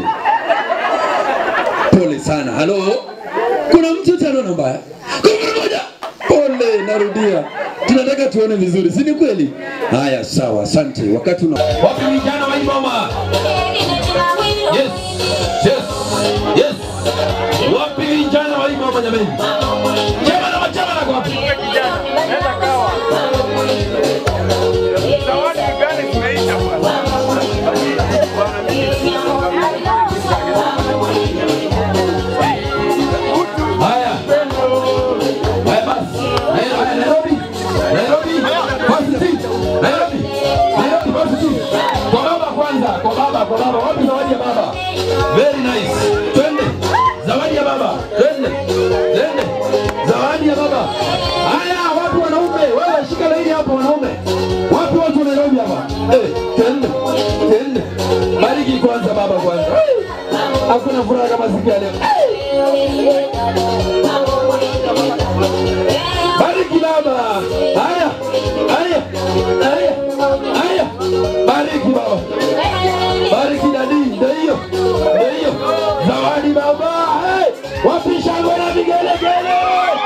[SPEAKER 6] pole sana. Halo, kuna mtu yote anaona mbaya? Kwa mara moja, pole. Narudia, tunataka tuone vizuri, si ni kweli? Haya, sawa, asante. Wakati una wapi vijana wa hii mama? Yes, yes, yes. Wapi vijana wa hii mama jamani? Chama na machama na wapi?
[SPEAKER 5] Zawadi gani zimeisha
[SPEAKER 6] Haya. Haya basi. Haya, haya, Nairobi. Nairobi. Basi seat. Nairobi. Nairobi basi seat. Kwa baba kwanza, kwa baba, kwa baba. Wapi zawadi ya baba? Very nice. Twende. Zawadi ya baba. Twende. Twende. Zawadi ya baba. Haya, wapi wanaume? Wewe shika laini hapo wanaume. Wapi watu wa Nairobi hapa? Eh, twende. Twende. Bariki kwanza baba kwanza. Hakuna furaha kama siku ya leo. Bariki baba. Haya. Haya. Haya. Haya. Bariki baba. Bariki dadi. Ndio hiyo. Ndio hiyo. Zawadi baba. Hey. Wapi shangwe na vigelegele?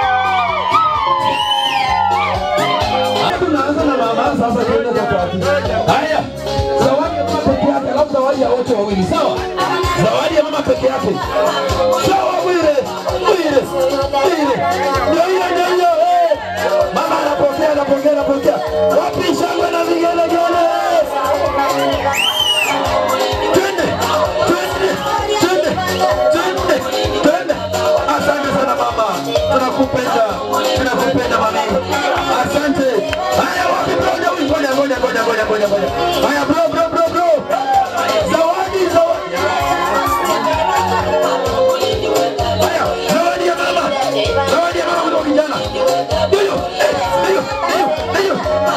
[SPEAKER 6] Tunaanza na mama sasa tuende kwa tatu. Haya. Zawadi ya mama peke yake, alafu zawadi ya wote wawili. Sawa? Zawadi ya mama peke yake. Sawa Bwire. Bwire. Bwire. Ndio hiyo ndio hiyo. eh. Mama anapokea anapokea anapokea. Wapi shangwe na vigelegele? Twende. Twende. Twende. Twende. Twende. Asante sana mama. Tunakupenda. Tunakupenda mami. Asante. Haya wapi bro? Ngoja ngoja ngoja ngoja ngoja ngoja. Haya bro bro bro bro. Zawadi zawadi. Haya, zawadi ya mama. Zawadi ya mama kutoka kijana. Ndio. Eh, ndio. Ndio. Ndio.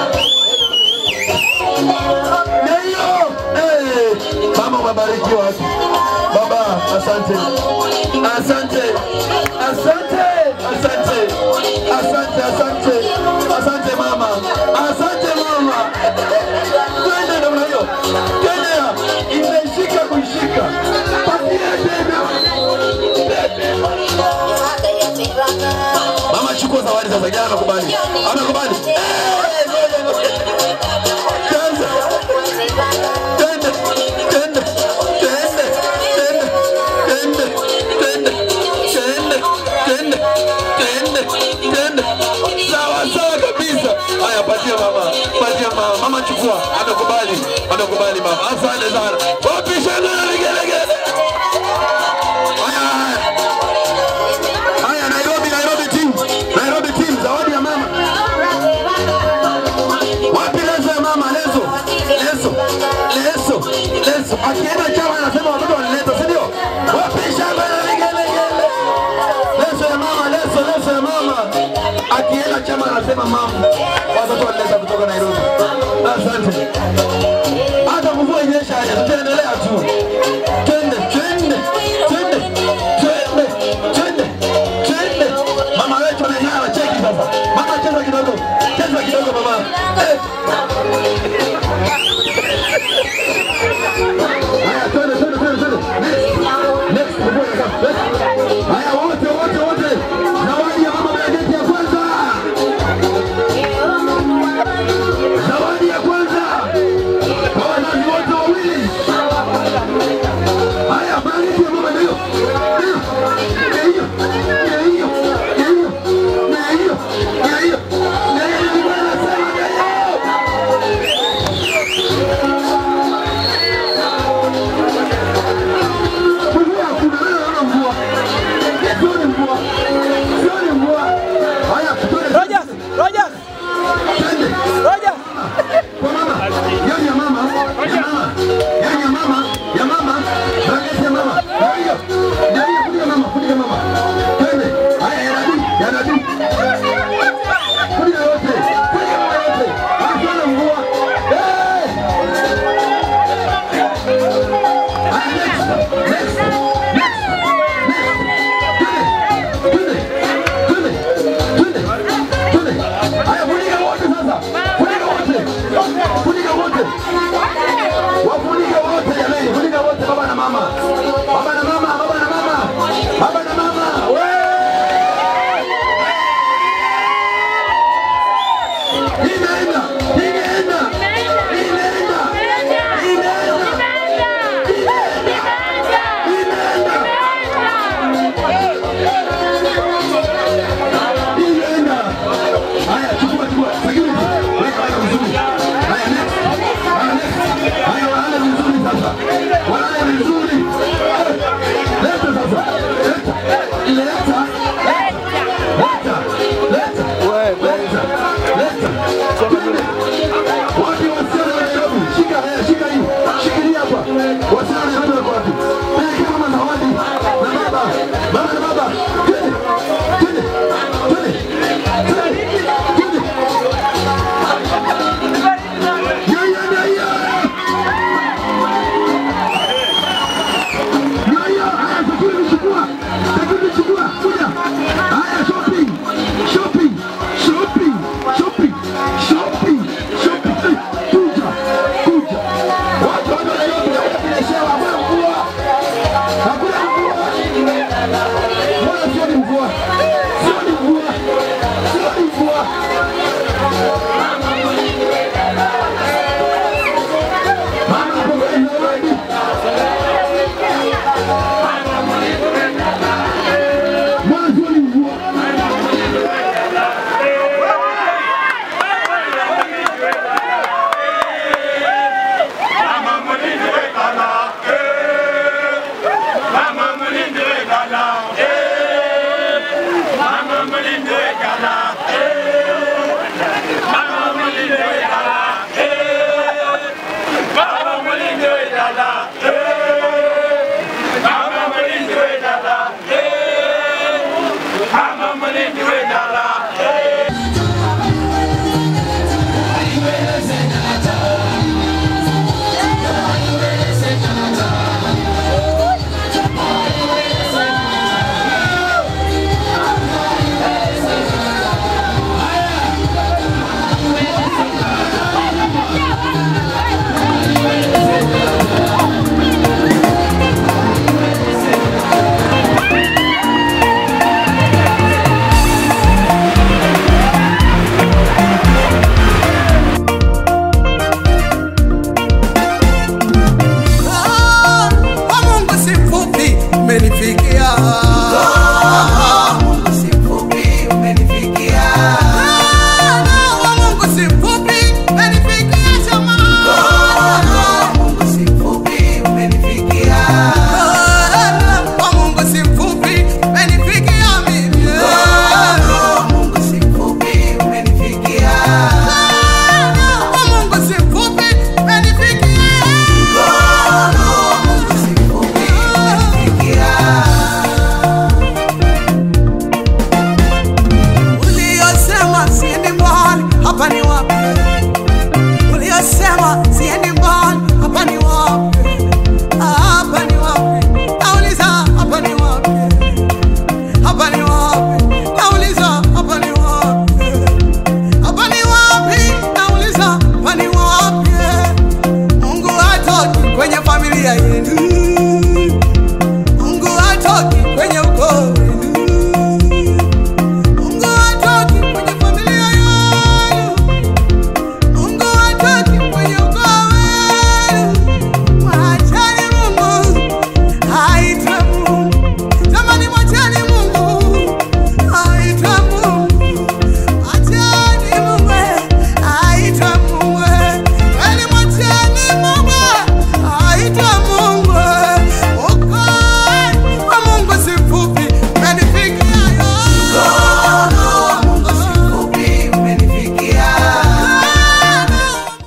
[SPEAKER 6] Ndio. Eh, mama umebarikiwa. Baba, asante. Asante. Asante. Asante. Asante, asante. Asante mama. Asante mama. Twende namna hiyo. Twende. Imeshika kuishika. Patia tena. Mama chukua zawadi sasa, jana amekubali. Amekubali. Eh, ngoja, ngoja. Kwanza. Twende, twende, twende, twende, twende, twende, twende, twende, twende, twende. Sawa, sawa kabisa. Haya, patia mama, patia mama. Mama chukua, amekubali, amekubali mama. Asante sana. Wapi shangwe na vigelegele? Haya, haya. Haya, Nairobi, Nairobi team. Nairobi team, zawadi ya mama. Wapi leso ya mama? Leso. Leso. Leso. Leso. Akienda chama anasema watoto wanileta, si ndio? Wapi shamba na vigelegele? Leso ya mama, leso, leso ya mama. Akienda chama anasema mama. Watoto wanileta kutoka Nairobi. Asante. Hata mvua inyesha aje, tutaendelea tu. Twende, twende, twende, twende, twende, twende. Mama wetu anang'ara, cheki sasa. Mama cheza kidogo, cheza kidogo mama. Eh. Haya, twende, twende, twende, twende. Next. Next, mvua inakaa. Next. Haya, wote, wote, wote. Zawadi ya mama Benedeti ya kwanza. Zawadi ya kwanza. Ah,